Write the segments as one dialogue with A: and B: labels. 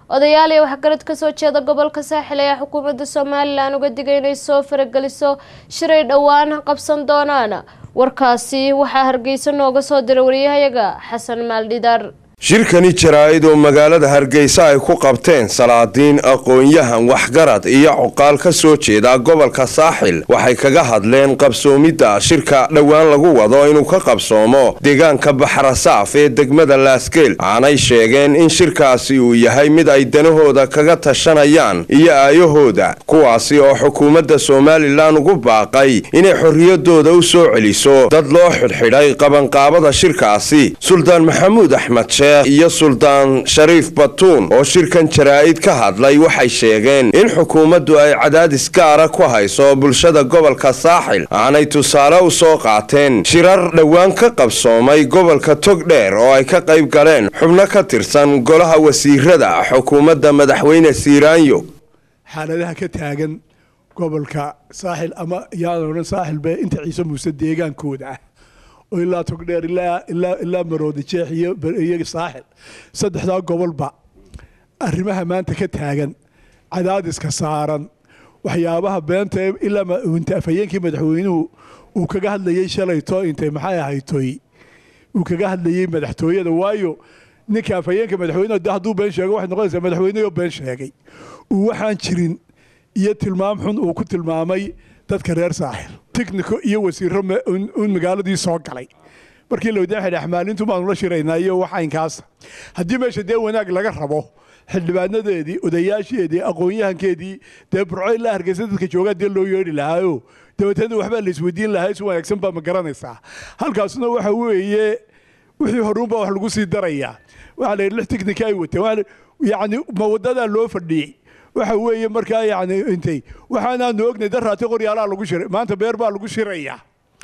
A: odayaal iyo waxgarad kasoo jeeda gobolka saaxil ayaa xukuumadda somalilan uga digay inay soo farageliso shiray dhowaan qabsan doonaan warkaasi waxaa hargeysa nooga soo diray wariyahayaga xasan maaldhidaar
B: shirkani jaraa-id oo magaalada hargeysa ay ku qabteen salaadiin aqoon-yahan waxgarad iyo cuqaal ka soo jeeda gobolka saaxil waxay kaga hadleen qabsoomidda shirka dhowaan lagu wado inuu ka qabsoomo deegaanka baxrasaaf ee degmada laasgeel waxaanay sheegeen in shirkaasi uu yahay mid ay danahooda kaga tashanayaan iyo aayahooda kuwaasi oo xukuumadda somalilan ugu baaqay inay xorriyadooda u soo celiso dad loo xidhxidhay qabanqaabada shirkaasi suldaan maxamuud axmed iyo suldaan shariif batuun oo shirkan jaraa-id ka hadlay waxay sheegeen in xukuumaddu ay cadaadis gaara ku hayso bulshada gobolka saaxil aanay tusaale u soo qaateen shirar dhowaan ka qabsoomay gobolka togdheer oo ay ka qayb galeen xubno ka tirsan golaha wasiirada xukuumadda madaxweyne siiraanyo
C: xaaladaha ka taagan gobolka saaxil ama yaadan odhan saaxilbe inta ciise muuse deegaankooda ah oo ilaa togdheer ilaa maroodi jeex iyo saaxil saddexdaa gobolba arrimaha maanta ka taagan cadaadiska saaran waxyaabaha beenta ilaa afhayeenkii madaxweynuhu uu kaga hadlayey shalayto intay maxay ahaytoy uu kaga hadlayey madaxtooyada waayo ninka afhayeenka madaxweyneha de hadduu been sheego waxay noqonaysaa madaxweynehoo been sheegay uu waxaan jirin iyo tilmaam xun uu ku tilmaamay dadka reer saaxil tichnico iyo wasiiro un magaaladii soo galay markii lawadaxidh axmaalintu baanu la shiraynaa iyo waxaynkaasa haddii meesha dee wanaag laga rabo xildhibaanadeedii odayaasheedii aqoon-yahankeedii dee burco ilaa hargeysa dadka joogaa dee loo yeedhi lahaayo dabeetana waxbaa la isweydiin lahaa si wanaagsan baa ma garanaysaa halkaasna waxa weeye wixii horuunbaa wax lagu sii darayaa waxaa la yidhi lix tichnika ay wateen yacni ma wadadaa loo fadhiyey waxa weeye markaa yani intay waxaanaanu ognay daraati qoryaalaa lagu shiray maanta beer baa lagu shirayaa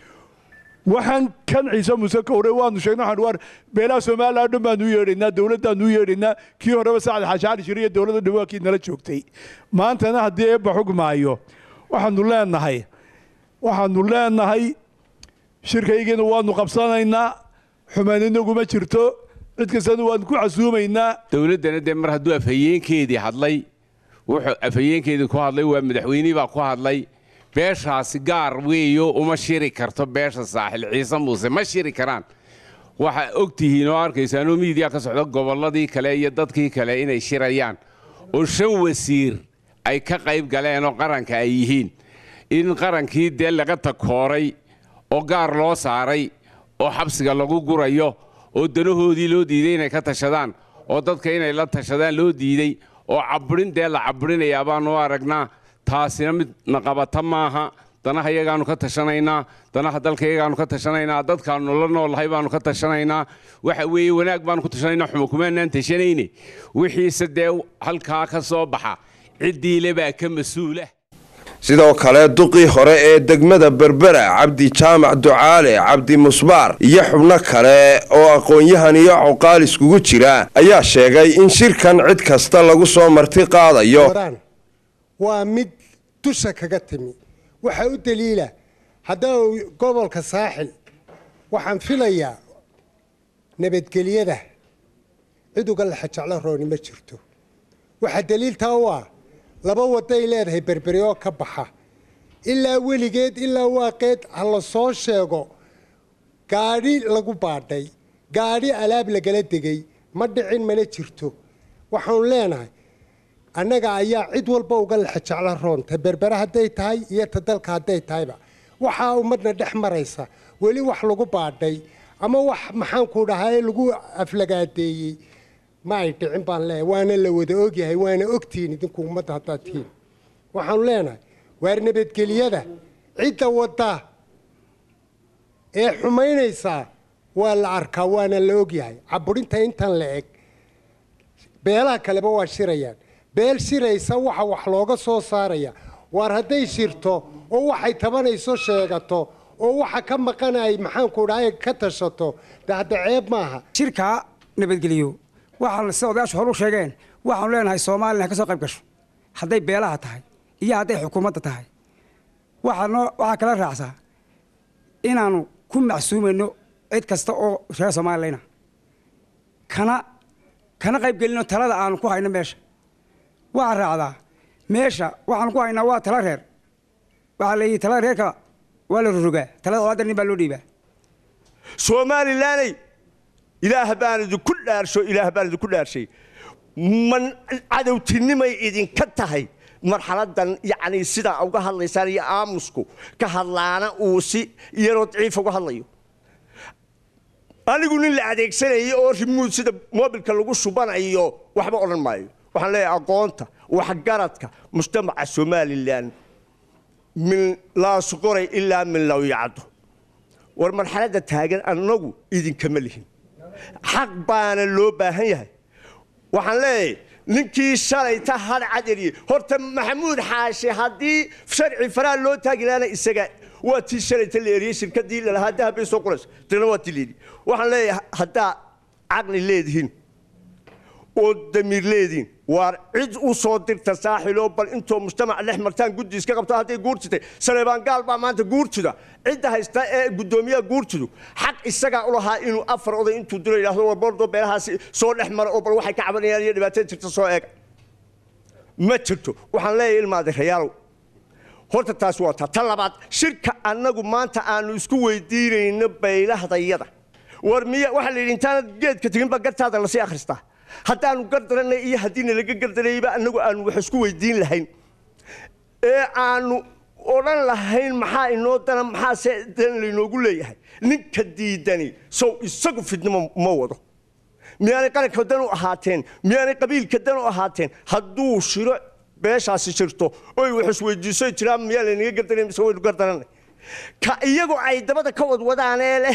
C: waxaan kan ciise muuse kowre waanu sheegnay waxaan waar beelaha soomaaliya dhan baanu u yeedhaynaa dowladdaanu u yeedhaynaa kii horeba sacad xaashaali shir iyo dowladda dhawaakii nala joogtay maantana haddii eebba xugmaayo waxaanu leenahay waxaanu leenahay shirkaygiina waanu qabsanaynaa xumaan inaguma jirto cid kastana waanu ku casuumaynaa
D: dowladdana dee mar hadduu afhayeenkeedii hadlay wuxuu afhayeenkeedii ku hadlay waa madaxweynihii baa ku hadlay beeshaasi gaar weeyo uma shiri karto beesha saaxil ciise muuse ma shiri karaan waxaa og tihiin oo arkaysaanoo miidiya ka socda gobolladii kale iyo dadkii kale inay shirayaan oo shan wasiir ay ka qayb galeen oo qaranka ay yihiin in qarankii dee laga takooray oo gaar loo saaray oo xabsiga lagu gurayo oo danahoodii loo diiday inay ka tashadaan oo dadka inay la tashadaan loo diiday oo cabbirin dee la cabbirinayaa baanu aragnaa taasina mid naqabata maaha danaha iyagaanu ka tashanaynaa danaha dalka iyagaanu ka tashanaynaa dadkaanu la noolahay baanu ka tashanaynaa waxa weeye wanaag baanu ku tashanaynaa xuma kumaanaan tashanayne wixiise dee halkaa ka soo baxa ciddiile baa ka mas-uula
B: sidoo kale duqii hore ee degmada berbera cabdi jaamac ducaale cabdi musbaar iyo xubno kale oo aqoon-yahan iyo cuqaal iskugu jira ayaa sheegay in shirkan cid kasta lagu soo marti qaadayo
E: waa mid dusha kaga timi waxaa u daliila haddana gobolka saaxil waxaan filayaa nabadgelyada cid uga laxa jeclo rooni ma jirto waxaa daliiltaa u ah laba waday leedahay berberi oo ka baxa ilaa weligeed ilaa waaqeed ha la soo sheego gaadhi lagu baadhay gaadhi alaab lagala degay ma dhicin mana jirto waxaanu leenahay annaga ayaa cid walba uga laxa jeclo roon ta berbere hadday tahay iyo ta dalka hadday tahayba waxaa ummadna dhex maraysa weli wax lagu baadhay ama wax maxaanku dhahay lagu aflagaadeeyey ma ay dhicin baan leeyahay waana la wada ogyahay waana ogtihiin idinku ummadda haddaad tihiin waxaanu leenahay waar nabadgelyada cidda wadda ee xumaynaysaa waa la arkaa waana la ogyahay caburinta intan la eg beelaha kaleba waa shirayaan beel shiraysa waxa wax looga soo saaraya waar hadday shirto oo waxay tabanayso sheegato oo waxa ka maqan ay maxaanku dhahay ka tashato de hadda ceeb maaha
F: shirka nabadgelyo waxaan sida odayaashu hor u sheegeen waxaanu leenahay soomalilan ka soo qayb gasho hadday beelaha tahay iyo hadday xukuumadda tahay waxaanoo waxaa kala raacsaa inaanu ku macsuumayno cid kasta oo reer soomaalilana kana kana qayb gelino talada aanu ku hayno meesha waxaa raacdaa meesha waxaan ku haynaa waa tala reer waxaa la yidhi talada reerka waa la rogaa talada olaada nin baa loo dhiibaa
G: somalilaney ilaah baan idinku dhaarsho ilaah baan idinku dhaarshay man cadowtinimay idinka tahay marxaladan yacni sidaa uga hadlaysaan iyo aamusku ka hadlaana uu si iyaroo daciif uga hadlayo anigu nin la adeegsanayay oo rimuud sida mobilka lagu shubanayo waxba odhan maayo waxaan leeyahay aqoonta waxgaradka mujtamaca somalilan min laasuqoray ilaa min lawyacdo war marxaladda taagan annagu idinkama lihin xaq baana loo baahan yahay waxaan leeyahay ninkii shalayta had caderiyey horta maxamuud xaashi haddii sharci faraha loo taagi lahaana isaga waa tii shalayta la eriyey shirkadii lalahaa dahabbay soo qorayso tirna waa tii leedii waxaan leeyahay haddaa caqli leedihiin oo damiir leediin waar cid u soo dirta saaxiloo bal intoo mujtamac dhex martaan guddi iska qabto hadday guurtitay saleebaan gaal baa maanta guurtida cidda haysta ee guddoomiyaha guurtidu xaq isagaa u lahaa inuu afar oday intuu dilo yidhahdo war bordo beelahaasi soo dhex mara oo bal waxay ka cabanayaan iyo dhibaatada jirta soo eega ma jirto waxaan leeyahay ilmaade rayaalow horta taas waa taa ta labaad shirka annagu maanta aanu isku weydiinayno baylahdayada war miya waxaa la yidhi intaanad geedka teginba gartaada lasii akhristaa haddaanu gardaranay iyo haddiina laga gardarayba annagu aanu wax isku weydiin lahayn ee aanu odhan lahayn maxaa inoo dana maxaase dan laynoogu leeyahay ninka diidani sow isagu fidnimo ma wado miyaanay qaranka dan u ahaateen miyaanay qabiilka dan u ahaateen hadduu shiro beeshaasi jirto oy wax isweydiiso jiraan miyaa laynaga gardaray mise waynu gardaranay ka iyagu ay dabada ka wadwadaanee leh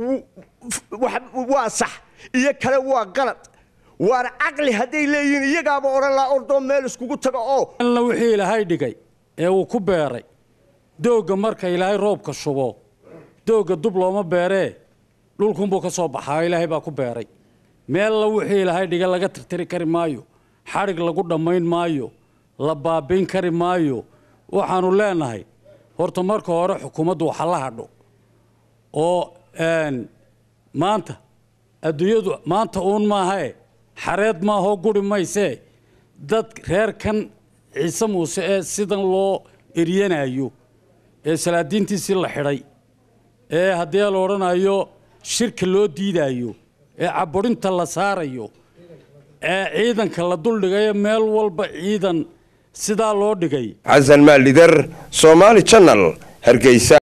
G: waa sax iyo kale waa qalad waana caqli hadday leeyihiin iyagaaba odhan laa ordoo meel iskugu tago oo
H: alla wixii ilaahay dhigay ee uu ku beeray doogga marka ilaahay roobka shubo doogga dub looma beeree dhulkunbuu ka soo baxaa ilaahay baa ku beeray meella wixii ilaahay dhigay laga tirtiri kari maayo xadhig lagu dhammayn maayo la baabiin kari maayo waxaannu leenahay horta marka hore xukuumaddu waxa la hadho oo maanta adduunyadu maanta uun maahae xareed maahoo guri maysee dad reerkan ciise muuse ee sidan loo eryanayo ee salaadiintiisii la xidhay ee haddii la odhanayo shirka loo diidayo ee caburinta la saarayo ee ciidanka la duldhigayo meel walba ciidan sidaa loo dhigay
B: xasan maalidar soomaali janal hargeysa